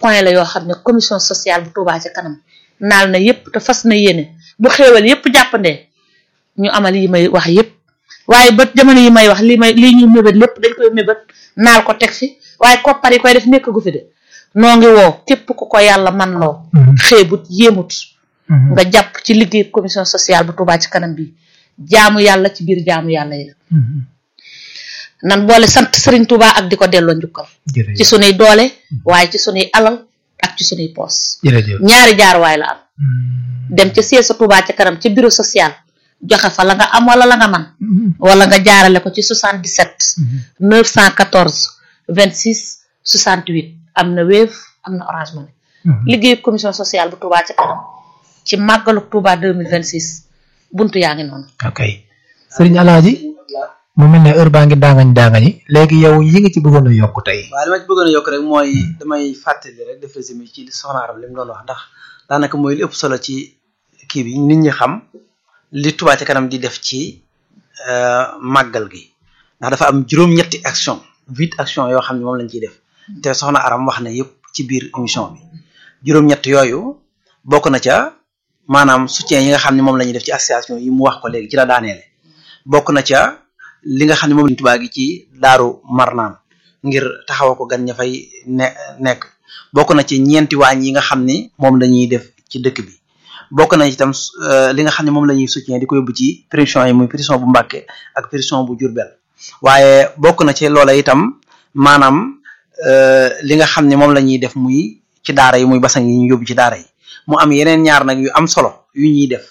point la yoo xam ne commission sociale bu Touba ca kanam naal na yépp te fas na yéene bu xéewal yépp jàppandee ñu amal yi may wax yépp waaye ba jamono yi may wax li may lii ñuy mébét lépp dañ koy mébét naal ko teg fi waaye koppar yi koy def nekk gu fi de noo ngi woo képp ku ko yàlla man loo xeebut yéemut nga jàpp ci liggéey commission sociale bu Touba ci kanam bi jaamu yàlla ci biir jaamu yàlla yi la nan boole sant Serigne Touba ak di ko delloo njukkal ci sunuy doole waaye ci sunuy alal ak ci sunuy poos ñaari jaar waay la am dem ca siège sa Touba ca kanam ca bureau social joxe fa la nga am wala la nga man wala nga jaarale ko ci 77 914 26 68 am na Wave am na Orange Money liggéeyu commission sociale bu Touba ca kanam ci màggalu Touba 2026 buntu yaa ngi noonu ok sëriñ Alaaji mu mel ne heure baa ngi daangañ daangañi léegi yow yi nga ci bëggoon a yokk tey waaw li ma ci bëggoon a yokk rek mooy damay fàttali rek def résumé ci li soxna Aram li mu doon wax ndax daanaka mooy li ëpp solo ci kii bi nit ñi xam li Touba ca kanam di def ci màggal gi ndax dafa am juróom-ñetti action huit action yoo xam ne moom lañ ciy def te soxna Aram wax na yëpp ci biir émission bi juróom-ñett yooyu bokk na ca maanaam soutien yi nga xam ne moom la ñuy def ci association yi mu wax ko léegi ci la daaneele bokk na ca li nga xam ne moom lañ Touba gi ci daaru marnaan ngir taxawa ko gan ña fay ne nekk bokk na ci ñeenti waañ yi nga xam ni moom la ñuy def ci dëkk bi bokk na itam li nga xam ne moom la ñuy soutien di ko yóbbu ci prison yi muy prison bu Mbàkke ak prison bu Jurbel waaye bokk na ci loola itam maanaam li nga xam ne moom la ñuy def muy ci daara yi muy basang yi ñu yóbbu ci daara yi mu am yeneen ñaar nag yu am solo yu ñuy def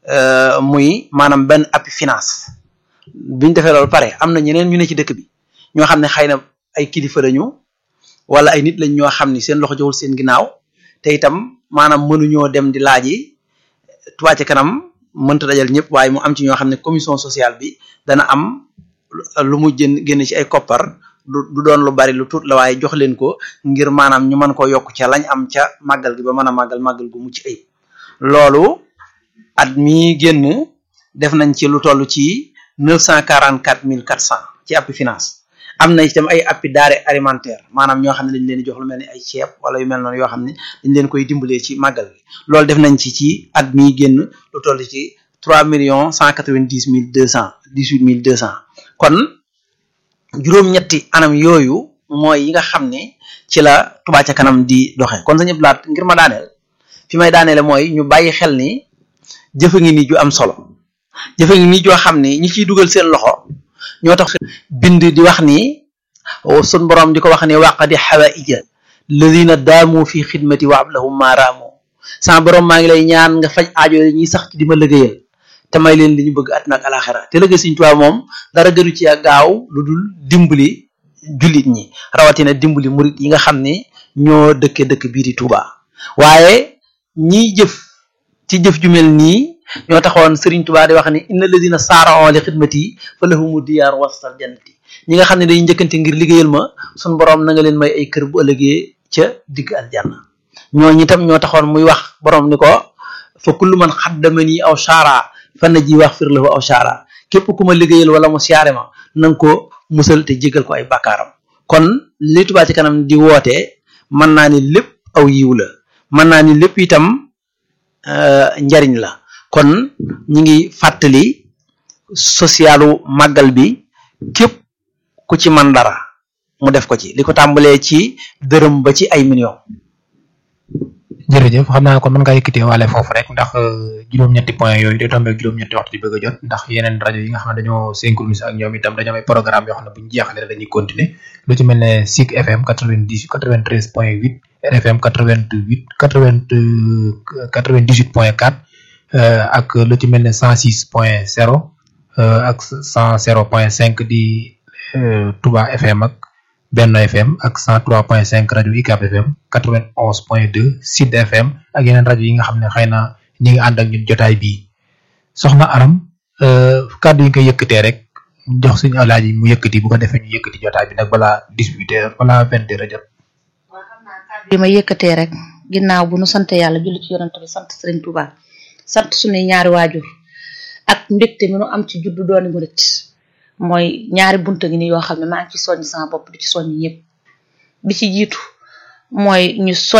muy maanaam benn appui finance biñ defee loolu pare am na ñeneen ñu ne ci dëkk bi ñoo xam ne xëy na ay kilifa lañu wala ay nit lañ ñoo xam ni seen loxo joxul seen ginnaaw te itam maanaam mënuñoo dem di laaji Touba ca kanam mënta dajal ñëpp waaye mu am ci ñoo xam ne commission sociale bi dana am lu mu jën génn ci ay koppar du doon lu bari lu tuut la waaye jox leen ko ngir maanaam ñu mën koo yokk ca lañ am ca màggal gi ba mën a màggal màggal gu mucc ayib loolu at mi génn def nañ ci lu toll ci neuf cent quarante quatre mille quatre cent ci appui finance am na itam ay appui denrée alimentaire maanaam ñoo xam ne dañ leen di jox lu mel ni ay ceeb wala yu mel noonu yoo xam ne dañ leen koy dimbalee ci màggal gi loolu def nañ ci ci at mi génn lu toll ci trois millions cent quatre vingt dix mille deux cent dix huit mille deux cent kon juróom-ñetti anam yooyu mooy yi nga xam ne ci la Touba ca kanam di doxee kon sañu laat ngir ma daaneel fi may daaneele mooy ñu bàyyi xel ni jëfa ngi ni ju am solo jëfa ngi ni joo xam ni ñi ciy dugal seen loxo ñoo tax bind di wax ni sun borom di ko wax ni waqadi xawaija ladina daamu fi xidmati wa ablahum ma raamu sama borom maa ngi lay ñaan nga faj aajo yi ñuy sax ci di ma liggéeyal te may leen li ñu bëgg àddina ak alaxira te liggéey Sëriñ Tuubaa moom dara gënu ci gaaw lu dul dimbali jullit ñi rawatina dimbali murit yi nga xam ne ñoo dëkke dëkk bii di Touba waaye ñiy jëf ci jëf ju mel nii ñoo taxoon Serigne Touba di wax ni inna alladina saara'u li xidmati fa lahumu diyaar wastal jannati ñi nga xam ne dañuy njëkkante ngir liggéeyal ma sun borom na nga leen may ay kër bu ëllëgee ca digg aljanna ñooñu itam ñoo taxoon muy wax borom ni ko fa kullu man xaddamani aw saara fan na ji wax fir lahu aw saara képp ku ma liggéeyal wala mu siyaare ma na nga ko musal te jégal ko ay bakkaaram kon li Touba ci kanam di woote mën naa ni lépp aw yiw la mën naa ni lépp itam njariñ la kon ñi ngi fàttali socialu màggal bi képp ku ci man dara mu def ko ci li ko tàmbalee ci dërëm ba ci ay millions jërëjëf xam naa kon mën ngaa yëkkatee waale foofu rek ndax juróom-ñetti point yooyu day tombé juróom-ñetti waxtu di bëgg a jot ndax yeneen rajo yi nga xam ne dañoo synchronisé ak ñoom itam dañoo am ay programme yoo xam ne bu ñu jeexalee dañuy continuer lu ci mel ne SIC FM 90 93 point 8 RFM 88 80 98 point 4 ak lu ci mel ne 106 point 0 ak 100 point 5 di Touba FM ak Benno FM ak 103.5 rajo UCAB FM 91.2 Sud FM ak yeneen rajo yi nga xam ne xëy na ñi ngi ànd ak ñun jotaay bii soxna Aram kàddu yi nga koy yëkkatee rek jox suñu alaaji mu yëkkati bu ko defee ñu yëkkati jotaay bi nag balaa 18 heures balaa 20 heures a jot. waaw xam naa kàddu yi ma yëkkatee rek ginnaaw bu nu sant yàlla julli ci yonent bi sant Serigne Touba sant suñuy ñaari waajur ak mbégte mi nu am ci juddu dooni murit mooy ñaari bunta ngi ni yoo xam ne maa ngi ci soññ sama bopp di ci soññ ñëpp bi ci jiitu mooy ñu soñ